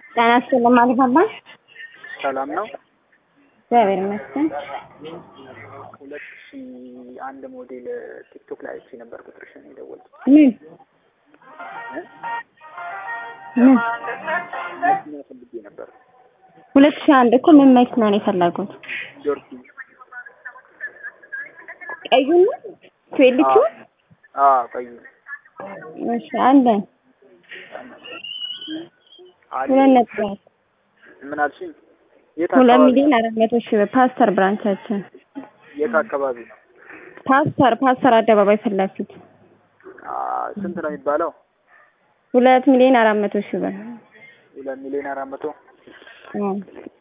ጤና ይስጥልኝ ማለት አባ ሰላም ነው። እግዚአብሔር ይመስገን። ሁለት ሺ አንድ ሞዴል ቲክቶክ ላይ አይቼ ነበር ቁጥርሽን የደወልኩት። ምን ምን መኪና ፈልጌ ነበር። ሁለት ሺህ አንድ እኮ ምን መኪና ነው የፈለጉት? ጆርሲ ቀዩን ትዌልቹ አዎ፣ ቀዩ እሺ አለን አለ። ሁለት ነጥብ አራት ምን አልሽኝ? የት ሁለት አካባቢ ሚሊዮን አራት መቶ ሺህ ብር ፓስተር ብራንቻችን የት አካባቢ ነው? ፓስተር ፓስተር አደባባይ ፊት ለፊት አ ስንት ነው የሚባለው? ሁለት ሚሊዮን አራት መቶ ሺህ ብር ሁለት ሚሊዮን አራት መቶ አዎ